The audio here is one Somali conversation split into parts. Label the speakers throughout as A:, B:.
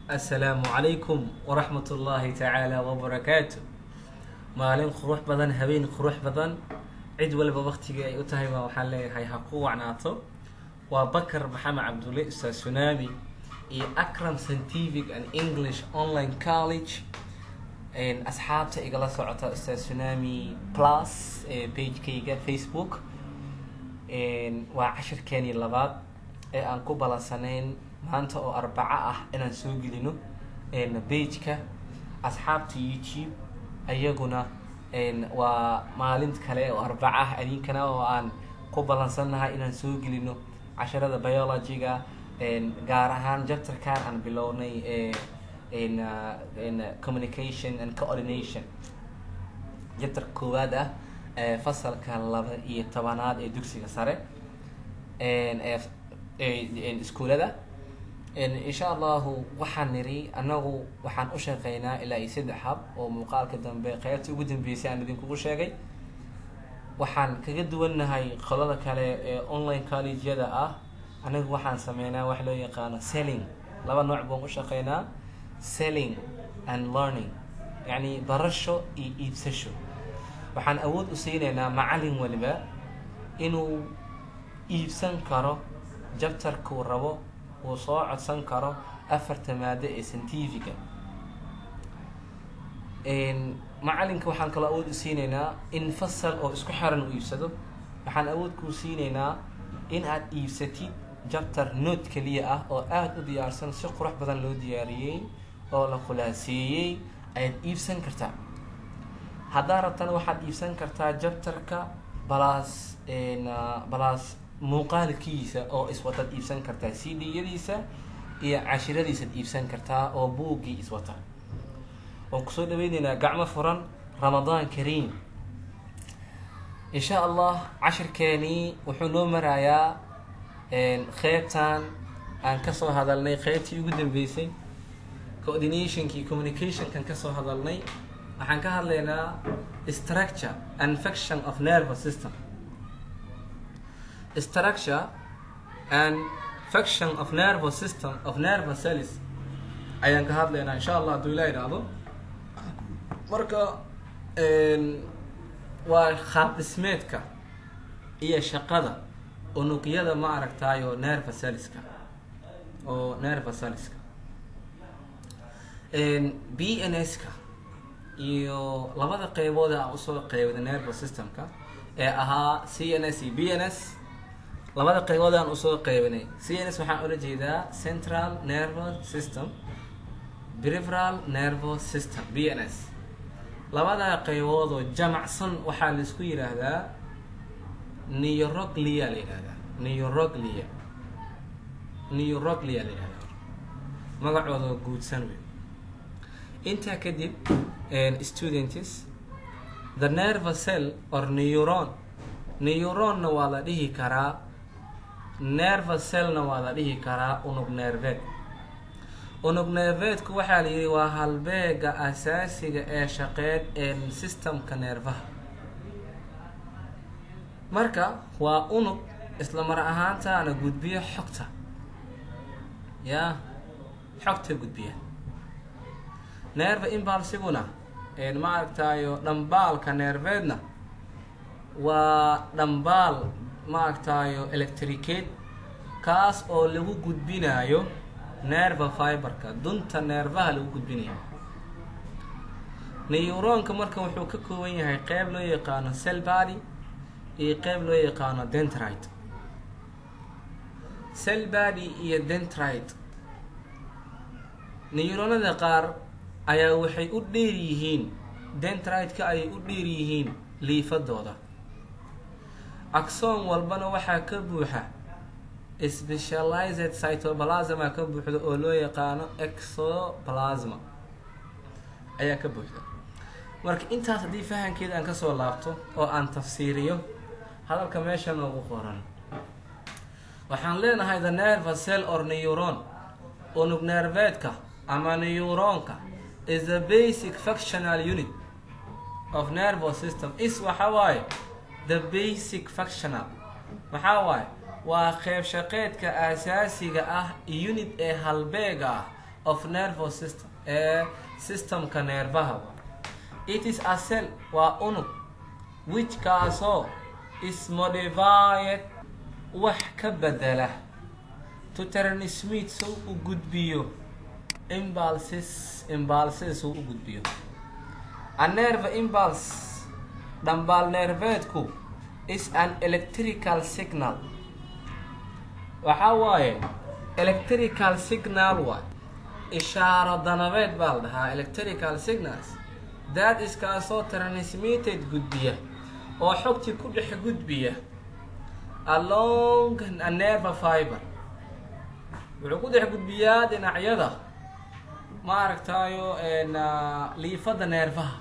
A: assalaamu calaykum waraxmat ullaahi tacaala wabarakaatu maalin qurux badan habeen qurux badan cid waliba waktigii ay u tahay baa waxaan leeyahay ha ku wacnaato waa bakar maxamed cabdulle ustaad sunami iyo acram scientific and english online college asxaabta igala socota ustaad sunami plus ee pagekayga facebook waa cashirkeenii labaad ee aan ku balansanayn maanta oo arbaco ah inaan soo gelino bageka asxaabta youtube ayaguna waa maalin kale oo arbaco ah adinkana oo aan ku balansannahay inaan soo gelino casharada biologyga gaar ahaan jabtarkan aan bilownay communication and coordination jabtar koowaad ah fasalka laba iyo tobanaad ee dugsiga sare iskuolada insha allahu waxaan niri anagu waxaan u shaqeynaa ilaa iyo saddex hab oo muuqaalka dambe qeybta ugu dambeysay aan idinkugu sheegay waxaan kaga duwannahay qolada kale ee online collegeyada ah anagu waxaan sameynaa wax loo yaqaano selling laba nooc baan u shaqeynaa selling and learning yacni barasho iyo iibsasho waxaan awood u siineynaa macallin waliba inuu iibsan karo jabtarkuu rabo uu soo codsan karo afarta maado ee scientifica macalinka waxaan kaloo awood u siineynaa in fasal oo isku xiran u iibsado waxaan awood kuu siineynaa in aad iibsatid jabtar note keliya ah oo aada u diyaarsan si qurux badan loo diyaariyey oo la khulaaseeyey ayaad iibsan kartaa haddaa rabtana waxaad iibsan kartaa jabtarka balaas balaas muuqaalkiisa oo iswataad iibsan kartaa c d yadiisa iyo cashiradiisaad iibsan kartaa oo buuggii iswata waan kusoo dhaweyneynaa gacmo furan ramadaan kariim insha allah cashirkeenii wuxuu noo marayaa qeybtan aan kasoo hadalnay qeybtii ugu dambeysay coordinationkii communicationkan kasoo hadalnay waxaan ka hadlaynaa structure and function of nervous system structure and function of nervous system of nervous cells ayaan ka hadlaynaa insha allah hadduu ilaa idhaahdo marka waa qaab dhismeedka iyo shaqada unugyada ma aragtaayo nervous cellska oo nervous cellska b n s ka iyo labada qeybood aan usoo qeybda nervous systemka ee ahaa c n s iyo b n s labada qeybood aan usoo qeybinay c n s waxaan ula jeedaa central nervous system preferal nervous system b n s labada qeybood oo jamacsan waxaa laisku yidhaahdaa neuroglia la yihahdaa neuroglia neuroglia la yihahdaa magacooda guudsan wey intaa kadib students the nervous cell or neuron neuronna waa la dhihi karaa nervous cellna waa la dhihi karaa unug neerveed unug neerveedku waxaa la yihi waa halbeega asaasiga ee shaqeed ee systemka neerfaha marka waa unug isla mar ahaantaana gudbiya xogta yaa xogta gudbiya neerva imbalsiguna ma aragtaayo dhambaalka neerveedna waa dhambaal ma aragtaayo electriceed kaas oo lagu gudbinayo nerva fiberka dunta neervaha lagu gudbinayo neyuroonka marka wuxuu ka kooban yahay qeyb loo yaqaano cell body iyo qeyb loo yaqaano dentrite cell body iyo dentrite neyuroonada qaar ayaa waxay u dheer yihiin dentrite-ka ayay u dheer yihiin liifadooda axon walbana waxaa ka buuxa specialized cytoplasma ka buuxda oo loo yaqaano exoplasma ayaa ka buuxda marka intaas haddii fahankeeda aan kasoo laabto oo aan tafsiiriyo hadalka meesha noogu qoran waxaan leenahay the nervous cell or neuron unug neerveedka ama neuronka is the basic functional unit of nervous system is waxa waaye the basic functional maxaa waaye waa qeyb shaqeedka aasaasiga ah unit ee halbeega ah of nervous system ee systemka neerfaha wa it is a cell waa unug which kaasoo is modified wax ka bedela to transmit soo u gudbiyo impulses impulses soo u gudbiyo a nerve impulse dhambaal neerveedku is an electrical signal waxaa waaye electrical signal waay ishaaro danabeed baa la dhahaa electrical signals that is kaasoo transmitted gudbiya oo xogtii ku dhex gudbiya along a nerve fiber wuxuu ku dhex gudbiyaa dhinacyada maaragtayo liifada neerfaha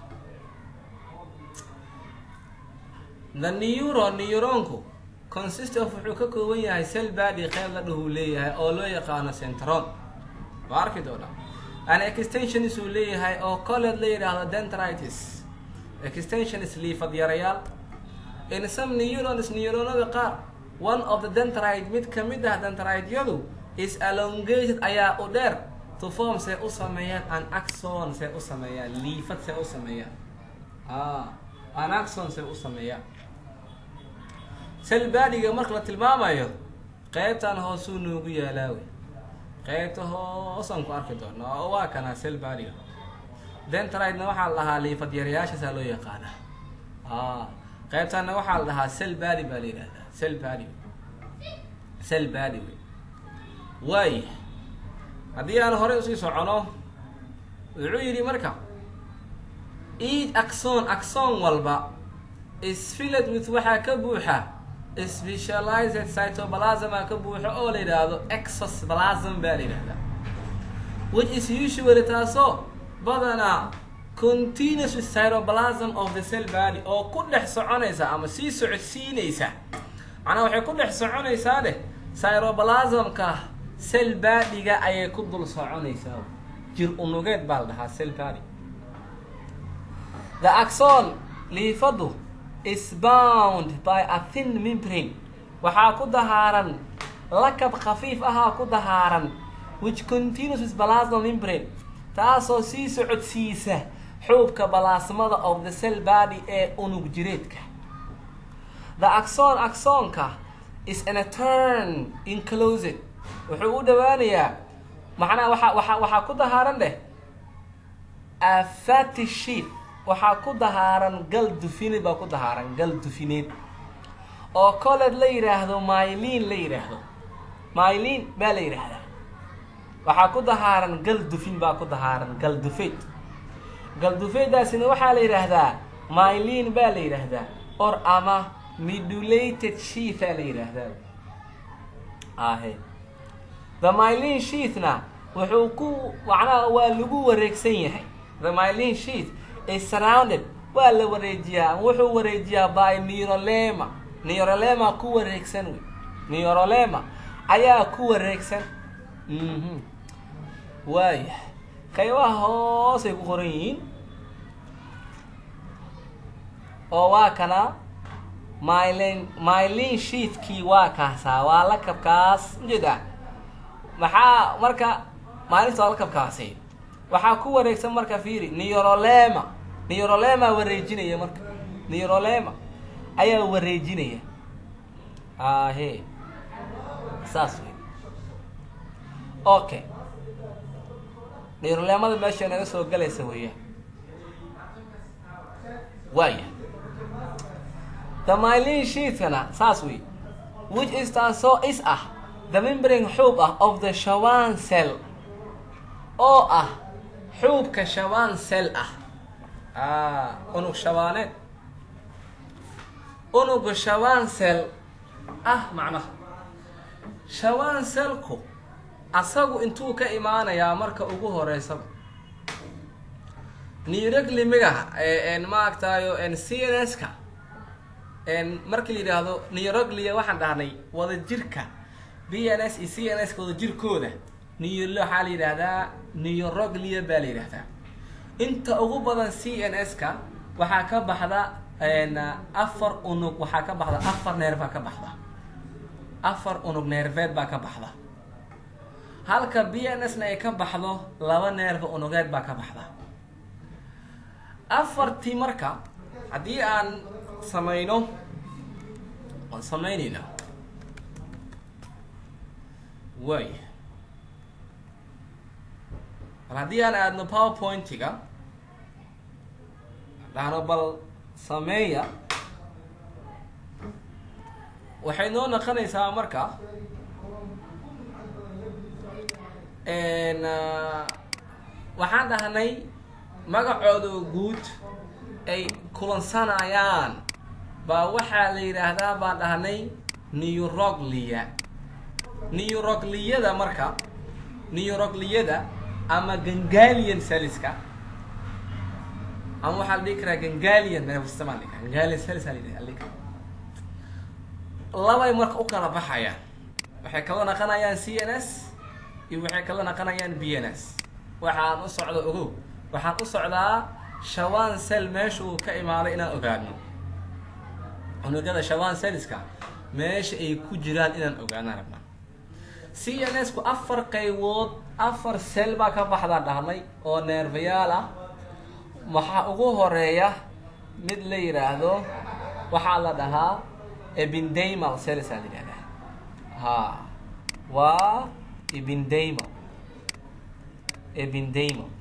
A: the neuron neuronku consist of wuxuu ka kooban yahay cell body qeyb la dhahuu leeyahay oo loo yaqaano centron waa arki doonaa an extensionis uu leeyahay oo coleed la yidhaahdo dendritis extensionis liifad yarayaal in some neurons neuronada qaar one of the dendrite mid kamid ah dendrite-yadu is elongated ayaa u dheer to form see u sameeyaan an axon see u sameeyaan liifad see u sameeyaan an axon see u sameeyaan selbadiga marka la tilmaamayo qeybtan hoosuu noogu yaalaawe qeybta hoosaan ku arki doona oo waa kana selbadiga dentridena waxaa la dhahaa liifad yarayaashaasaa loo yaqaana qeybtanna waxaa la dhahaa selbadi baa la yidhahdaa selbadi selbadi wey waaya haddii aan horey usii socono wuxuu yidhi marka each axon axon walba is filled with waxaa ka buuxa specialized cytoplasma ka buuxo oo la yidhaahdo exosplasm baa la yidhahdaa which is usually taasoo badanaa continuous with cytoplasm of the cell body oo ku dhex soconaysa ama sii socodsiinaysa macnaa waxay ku dhex soconaysaa dheh cytoplasmka cell badiga ayay ku dul soconaysaa jir unugeed baa la dhahaa cell body the axon liifadu is bound by a thin membrane waxaa ku dahaaran lakab khafiif ahaa ku dahaaran which continues with plasma membrane taasoo sii socodsiisa xuubka balaasmada of the cell body ee unug jireedka the axon axonka is in a turn inclosed wuxuu u dhawaanayaa macnaha waxa waxa waxaa ku dahaaran dheh a fatty sheet waxaa ku dahaaran gal dufineed baa ku dahaaran gal dufineed oo coleed la yidhaahdo myliin la yidhaahdo myliin baa la yidhaahdaa waxaa ku dahaaran gal dufin baa ku dahaaran gal dufeed gal dufeedaasina waxaa la yidhaahdaa myliin baa la yidhaahdaa or ama midulated sheethaa la yidhaahdaa ahe the myliin sheethna wuxuu ku macnaha waa lagu wareegsan yahay the myliin sheeth is surrounded waa la wareejiyaa wuxuu wareejiyaa by neurolema neurolema ku wareegsan wey neurolema ayaa ku wareegsan mhm waaya qaybaha hoosay ku qoran yihiin oo waa kana mylin mylin sheethkii waa kaasaa waa lakabkaas ujeeda maxaa marka maalinta waa lakabkaasi waxaa ku wareegsan marka fiiri neurolema neurolema wareejinaya marka neurolema ayaa wareejinaya ahe saas wey okay neurolemada meesha naga soo galaysa weeyaan waaya the mylin sheethkana saas wey which is taasoo is ah the membrane xuub ah of the shawan cell oo ah xuubka shabaan cell ah unug shabaaneed unuga shabaan cell ah macnaha shabaan cellku asagu intuu ka imaanayaa marka ugu horeysaba neuroclimiga maaragtayo c n s ka markii la yidhaahdo neuroglia waxaan dhahnay wada jirka b n s iyo c n s ka wada jirkooda neo waxaa la yidhaahdaa neuroglia baa la yidhahdaa inta ugu badan c n s ka waxaa ka baxda afar unug waxaa ka baxda afar neer baa ka baxda afar unug neerveed baa ka baxda halka b n s na ay ka baxdo laba neerfa unugeed baa ka baxda afartii marka haddii aan samayno waan samaynaynaa waay bal haddii aan aadno powerpointiga dhahno bal sameeya waxay noo naqonaysaa marka waxaan dhahnay magacooda guud ay kulansanayaan baa waxaa la yidhaahdaa baan dhahnay neuroglia neurogliyada marka neurogliyada ama gangalian saliska ama waxaa la dhihi karaa gangalian nervsystem aa la dhihi karaa gangalian salis aa la dhihi karaa labay marka u kala baxayaan waxay kala naqanayaan c n s iyo waxay kala naqanayaan b n s waxaan u socdo ogow waxaan u socdaa shawan cell meeshuu ka imaaday inaan ogaano unugyada shawan celliska meesha ay ku jiraan inaan ogaanaan rabnaa c n s ku afar qaybood afar cell baa ka baxdaa dhahnay oo neerfayaal ah waxaa ugu horeeya mid la yidhaahdo waxaa la dhahaa ebindamal cells aa la yidhahdaa ha waa ebindamal ebindamal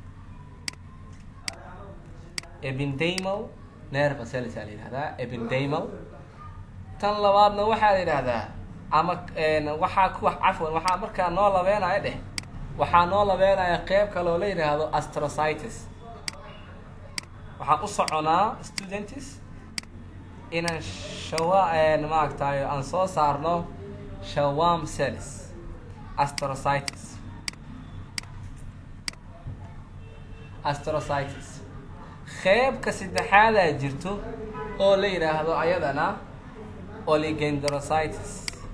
A: ebindamal nerva cells aa la yidhahdaa ebindamal tan labaadna waxaa la yidhahdaa ama waxaa ku cafwan waxaa markaa noo labeenaya dheh waxaa noo labeenaya qeyb kaloo la yidhaahdo astrocytis waxaan u soconaa students inaan shawa maaragtayo aan soo saarno shawam cells astrocytis astrocytis qeybka saddexaadaa jirto oo la yidhaahdo ayadana oligendrocytis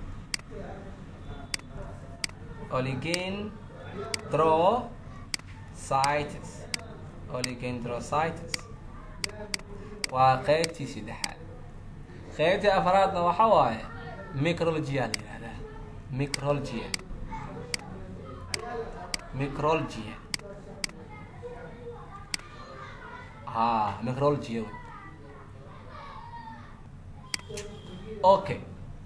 A: oligendrocytis oligendrocytis waa qeybtii saddexaad qeybtii afaraadna waxa waaye micrologia la yihahdaa micrologia micrologia ha micrologia wey okay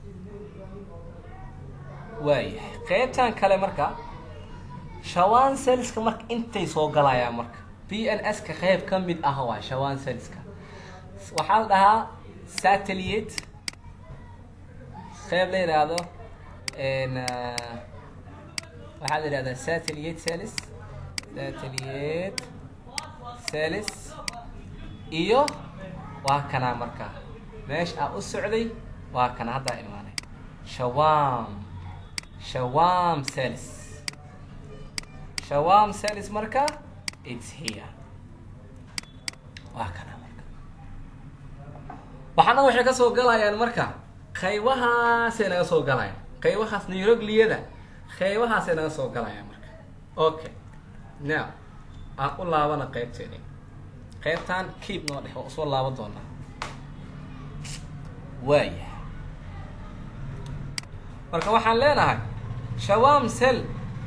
A: waayahay qeybtan kale marka shawan cellska marka intay soo galayaan marka b n s ka qeyb ka mid ah waa shawan cellska waxaa la dhahaa satellite qeyb la yidhaahdo waxaa la yidhahdaa satellite cells satellite cells iyo waa kanaa marka meesha aa u socday waa kana haddaa imaanay shawam shawam cells shawam cells marka it's here waa kana marka waxaana waxay ka soo galayaan marka qaybahaasay naga soo galayaan qaybahaas neurogliyada qaybahaasay naga soo galayaan marka okay now aan u laabana qaybteeni qaybtan keep noo dhex waa usoo laaban doonaa waaya marka waxaan leenahay shawam cell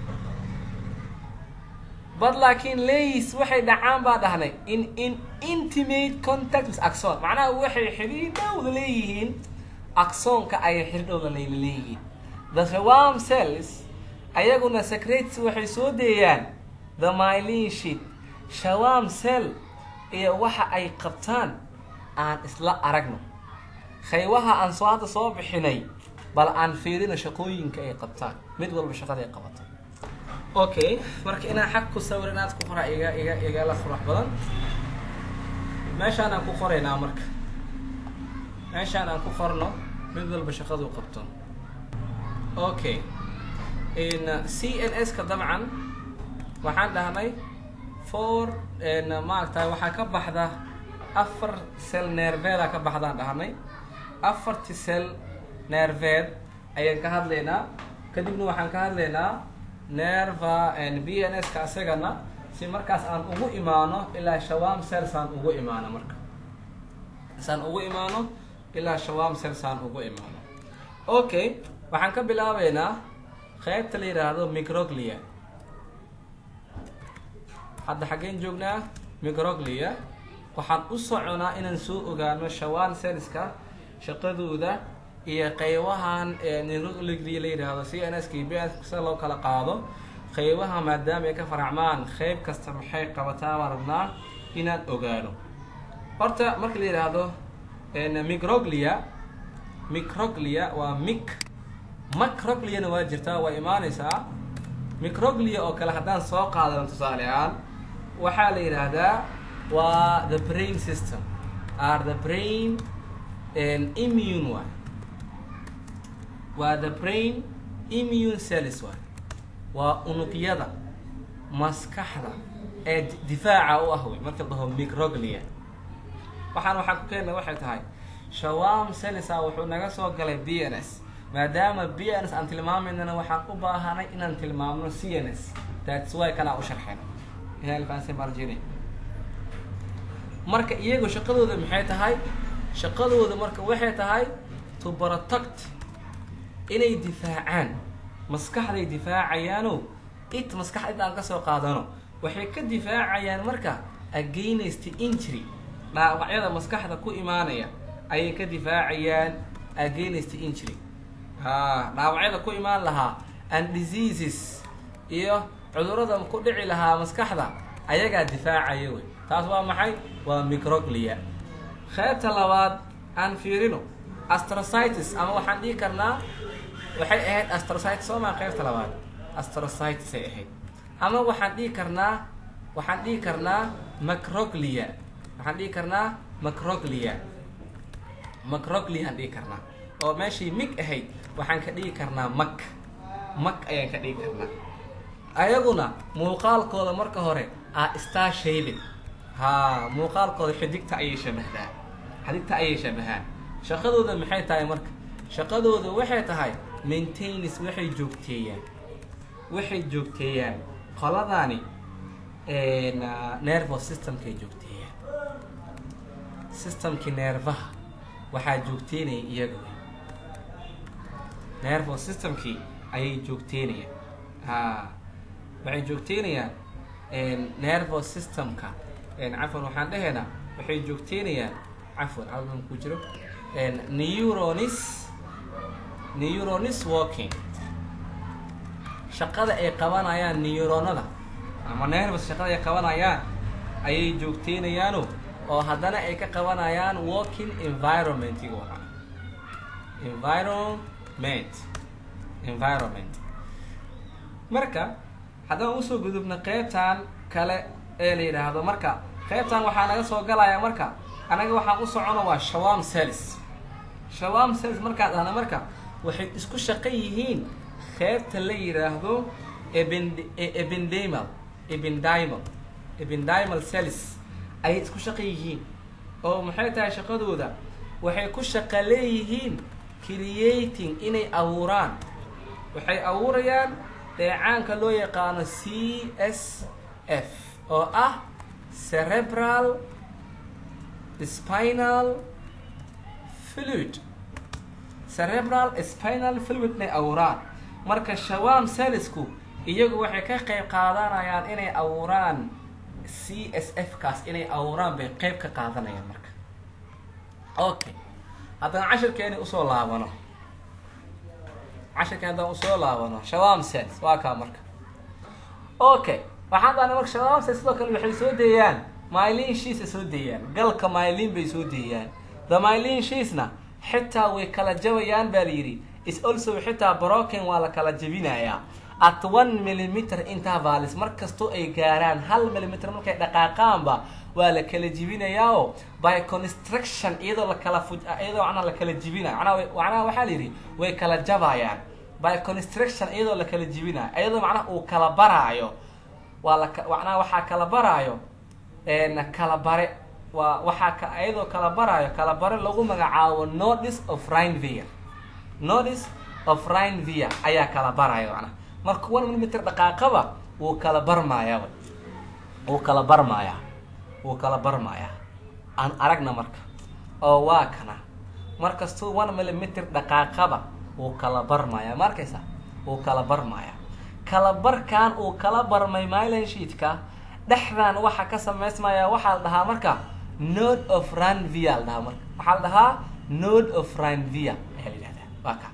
A: bad laakiin leys waxay dhacaan baa dhahnay in in intimate contact with axon macnaha waxay xidhiir dhowda leeyihiin axonka ayay xidhiir dhowda layla leeyihiin the shawam cells ayaguna secrets waxay soo deeyaan the mylin sheet shawam cell iyo waxa ay qabtaan aan isla aragno qaybaha aan soo hadda soo bixinay bal aan fiirino shaqooyinka ay qabtaan mid walba shaqada ay qabato okay marka inaan xag ku sawir inaad ku qoraa iga iga igala qurux badan meeshaan aan ku qoraynaa marka meeshaan aan ku qorno mid walba shaqadu qabto okay in c n s ka dabcan waxaan dhahnay for maaragtay waxaa ka baxda afar cell nerveeda ka baxdaan dhahnay afarti cell nerveed ayaan ka hadlaynaa kadibna waxaan ka hadlaynaa nerva b n s ka asagana si markaas aan ugu imaano ilaa shawam cells aan ugu imaano marka saan ugu imaano ilaa shawam cells aan ugu imaano okay waxaan ka bilaabeynaa qaybta la yidhaahdo microglia hadda xaggeen joognaa microglia waxaan u soconaa inaan soo ogaano shawan selska shaqadooda iyo qeybahan microglia la yidhaahdo c n s k b s sida loo kala qaado qeybaha maadaama ay ka faracmaan qeyb kasta maxay qabataa baan rabnaa inaan ogaano horta marka la yidhaahdo microglia microglia waa mic macrogliana waa jirtaa waa imaanaysaa microglia oo kale haddaan soo qaadano tusaale ahaan waxaa la yidhaahdaa waa the brain system are the brain immune waay waa the brain immune cells waay waa unugyada maskaxda ee difaaca u ah wey marka dhaho microglia waxaan waxaan ku keenna waxay tahay shawam celsa wuxuu naga soo galay b n s maadaama b n s aan tilmaamaynana waxaan u baahanay inaan tilmaamno c n s thats wy kanaa u sharxeen marjin marka iyagu shaqadooda maxay tahay shaqadooda marka waxay tahay to protect inay difaacaan maskaxday difaacayaano it maskaxda inta aan kasoo qaadano waxay ka difaacayaan marka against injury dhaawacyada maskaxda ku imaanaya ayay ka difaacayaan against injury ha dhaawacyada ku imaan lahaa and diseases iyo cudurada ku dhici lahaa maskaxda ayagaa difaacaya wey taas waa maxay waa microglia qeybta labaad aan fiirino astrocytis ama waxaan dhihi karnaa waxay ahayd astrocytis soo maa qeybta labaad astrocytis ay ahayd ama waxaan dhihi karnaa waxaan dhihi karnaa macroglia waxaan dhihi karnaa macroglia macroglia aan dhihi karnaa oo meeshii mig ahayd waxaan ka dhigi karnaa mak mak ayaan ka dhigi karnaa ayaguna muuqaalkooda marka hore a star shaben ha muuqaalkooda xidigta ayay shabahdaa xidigta ayay shabahaan shaqadooda maxay tahay marka shaqadooda waxay tahay maintains waxay joogteeyaan waxay joogteeyaan qoladani nervos systemkay joogteeyaan systemkii neerfaha waxaa joogteynaya iyaga wey nervos systemkii ayay joogteynayaan ha waxay joogteynayaan nervos systemka cafwan waxaan dhehaynaa waxay joogteynayaan cafwan alban ku jiro neuronis neuronis walking shaqada ay qabanayaan neuronada ama nervos shaqada ay qabanayaan ayay joogteynayaano oo haddana ay ka qabanayaan walking environmentiga waaa environment environment marka haddaan usoo gudubna qeybtan kale ee la yidhaahdo marka qeybtan waxaa naga soo galaya marka anaga waxaan u socono waa shawam cells shawam cells markaad ahna marka waxay isku shaqo yihiin qeybta la yidhaahdo ebendemal ebendimal ebendimal cells ayay isku shaqo yihiin oo maxay tahay shaqadooda waxay ku shaqo leeyihiin creating inay abuuraan waxay abuurayaan dheecaanka loo yaqaano c s f oo ah cerebral spinal fluid cerebral spinal fluid inay abuuraan marka shawam salisku iyagu waxay ka qeyb qaadanayaan inay abuuraan c s f kaas inay abuuraan bay qeyb ka qaadanayaan marka okay haddaan cashirkeeni usoo laabano cashirkeen haddaan usoo laabano shawam sels waa kaa marka okay waxaan daana marka shawam sels sidoo kale waxay soo deeyaan mylin shiisa soo deeyaan galka mylin bay soo deeyaan the mylin shiisna xitaa way kala jabayaan baa la yidhi is also xitaa broken waa la kala jebinayaa at one millimeter intervalis mar kastoo ay gaaraan hal millimeter markay dhaqaaqaanba waa la kala jibinayaa oo by construction iyadoo lakala fu iyadoo macnaha la kala jibinayo manaa macnaha waxaa la yidhi way kala jabayaan by construction iyadoo la kala jibinayo iyadoo macnaha uu kala baraayo waa la macnaha waxaa kala baraayo kala bare waa waxaa ka iyadoo kala baraayo kala bare lagu magacaabo notice of rhinevere notice of rhinevere ayaa kala baraayo macnaha marka one millimeter dhaqaaqaba wuu kala barmaayaa wuu kala barmaayaa wuu kala barmaayaa aan aragna marka oo waa kana markastuu one millimeter dhaqaaqaba wuu kala barmaayaa ma arkaysa wuu kala barmaayaa kala barkan uu kala barmay mylan sheetka dhexdan waxa ka samaysmaya waxaa la dhahaa marka node of ranvia la dhahaa marka waxaa la dhahaa node of ranvia ayaa la yihahdaa waa ka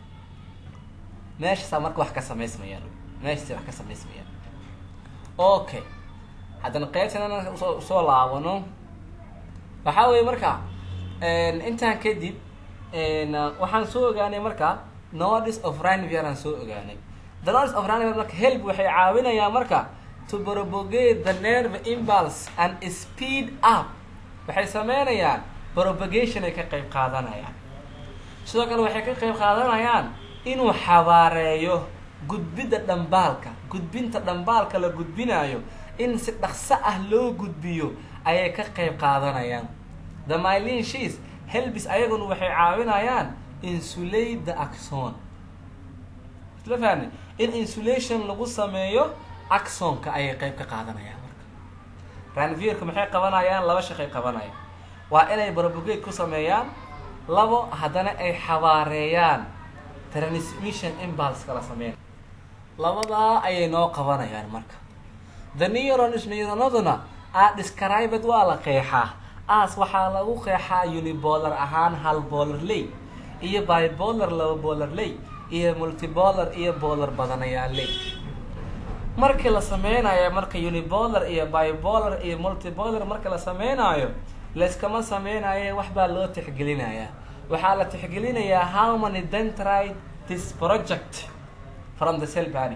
A: meeshaasaa marka wax ka samaysmayaan meeshasa wax ka samaysmayaan okay haddana qaybtan usoo usoo laabano waxaa weeye marka intaan kadib waxaan soo ogaanay marka nodes of ranvier aan soo ogaanay the nodes of ranvier marka help waxay caawinayaan marka to propagate the nerve impulse and speed up waxay sameynayaan propagation ay ka qayb qaadanayaan sidoo kale waxay ka qayb qaadanayaan inuu xabaareeyo gudbidda dhambaalka gudbinta dhambaalka la gudbinayo in si dhaqso ah loo gudbiyo ayay ka qayb qaadanayaan the mylin shees helbis ayaguna waxay caawinayaan insulate the axon isla fahmi in insulation lagu sameeyo axonka ayay qayb ka qaadanayaan marka ranvierka maxay qabanayaan laba shaqay qabanayaan waa inay propagate ku sameeyaan labo haddana ay xabaareeyaan transmission impulse kala sameyn labadaa ayay noo qabanayaan marka the neurons neuronaduna a described waa la qeexaa as waxaa lagu qeexaa unibolar ahaan hal bolar ley iyo bibolar laba bolar ley iyo multibolar iyo bolar badanayaa ley markii la sameynayo marka unibolar iyo bibolar iyo multibolar marka la sameynayo layskama sameynayo wax baa loo tixgelinayaa waxaa la tixgelinayaa how many dentride this project from the cell body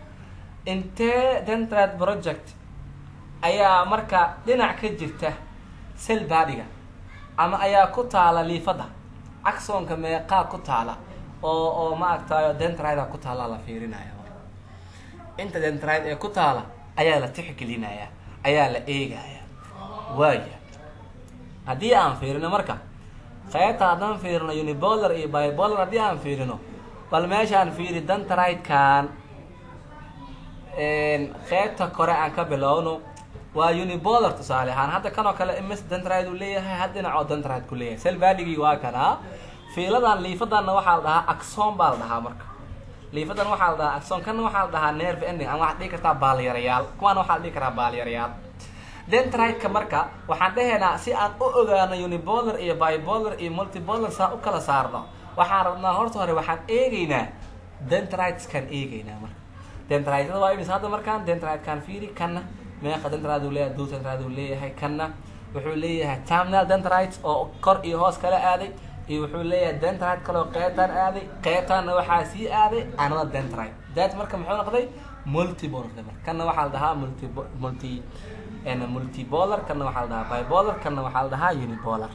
A: intee dentride project ayaa marka dhinac ka jirta cell badiga ama ayaa ku taala liifada axonka meeqaa ku taala oo oo ma agtayo dentrida ku taala la fiirinaya inta dentride ee ku taala ayaa la tixgelinaya ayaa la eegaya waaya haddii aan fiirino marka qaybta haddaan fiirino unibolar iyo bibolar haddii aan fiirino bal meeshaan fiiri dentride-kan qaybta kore aan ka bilowno waa unibolar tusaale ahaan hadda kan oo kale ms dentride uu leeyahay had dhinac oo dentride ku leeyahay sel valigii waa kanaa fiiladan liifadanna waxaa la dhahaa axon baa la dhahaa marka liifadan waxaa la dhahaa axon kanna waxaa la dhahaa nerve ending ama waxaad dhihi kartaa baalyarayaal kuwaana waxaa la dhihi karaa baalyarayaal dentride-ka marka waxaan dhehaynaa si aan u ogaano unibolar iyo bibolar iyo multibolar saa u kala saarno waxaan rabnaa horta hore waxaan eegeynaa dentrideskan eegeynaa marka dentridada waa imis hadda markaan dentride-kan fiiri kanna meeqa dentride uu leeyahay dul dentride uu leeyahay kanna wuxuu leeyahay terminal dentrides oo kor iyo hoos kala aaday iyo wuxuu leeyahay dentride kaloo qeybtaan aaday qeybtaanna waxaa sii aaday another dentride that marka muxuu noqday multibolar marka kanna waxaa la dhahaa multi multi multibolar kanna waxaa la dhahaa bibolar kanna waxaa la dhahaa unibolar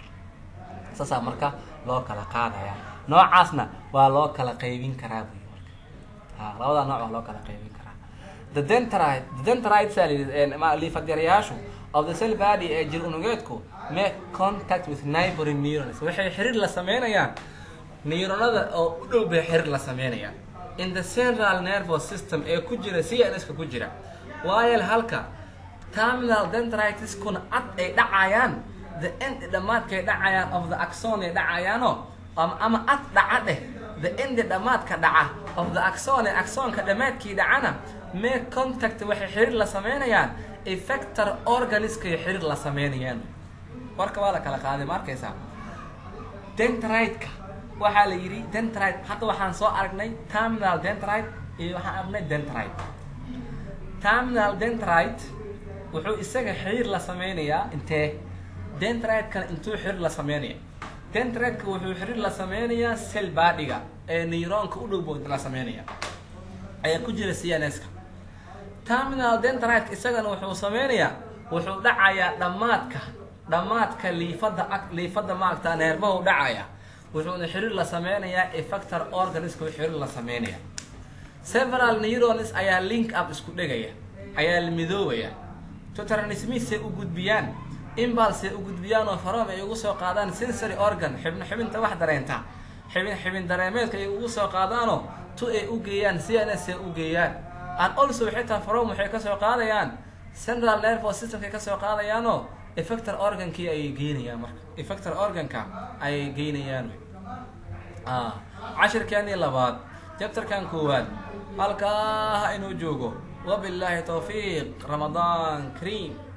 A: saasaa marka loo kala qaadaya noocaasna waa loo kala qaybin karaa buy marka ha labada nooc waa loo kala qaybin karaa the dentride the dentrides liifadyareyaashu of the cell body ee jir unugeedku make contact with neighboring neurons waxay xiriir la sameynayaan neuronada oo u dhow bay xiriir la sameynayaan in the central nervous system ee ku jira cnska ku jira waayo halka terminal dendritiskuna cad ay dhacayaan the end dhamaadkay dhacayaan of the axon ay dhacayaano ama ama ad dhaca dheh the end dhamaadka dhaca of the axon ee axonka dhamaadkii dhacana mee contact waxay xiriir la sameynayaan effector organiskay xiriir la sameynayaan warka waa la kala qaaday ma arkaysaa dentride-ka waxaa la yidhi dentride hadda waxaan soo aragnay terminal dentride iyo waxaan aragnay dentride terminal dentride wuxuu isaga xiriir la sameynayaa intee dentride-kana intuu xiriir la sameynaya dentride-ka wuxuu xiriir la sameynayaa cell badiga ee neuronka u dhowbo la sameynaya ayaa ku jira cnska terminal dentride isagana wuxuu sameynayaa wuxuu dhacayaa dhamaadka dhamaadka liifada liifada maagta neerbahu dhacaya wuxuuna xiriir la sameynayaa effector organisku xiriir la sameynaya several neurons ayaa link up isku dhegaya ayaa la midoobaya totranismisay u gudbiyaan imbalsay u gudbiyaan oo faroom ay ugu soo qaadaan sensory organ xibn xibinta wax dareenta xibin xibin dareemeedka ay ugu soo qaadaanoo tu ay u geeyaan cns ay u geeyaan and also xitaa faroom waxay kasoo qaadayaan central nervous systemkay kasoo qaadayaanoo effector organkii ayay geynayaan marka effector organka ayay geynayaan cashirkeeni labaad jabtarkan koowaad halkaa ha inuu joogo wabillahi towfiiq ramadaan kariim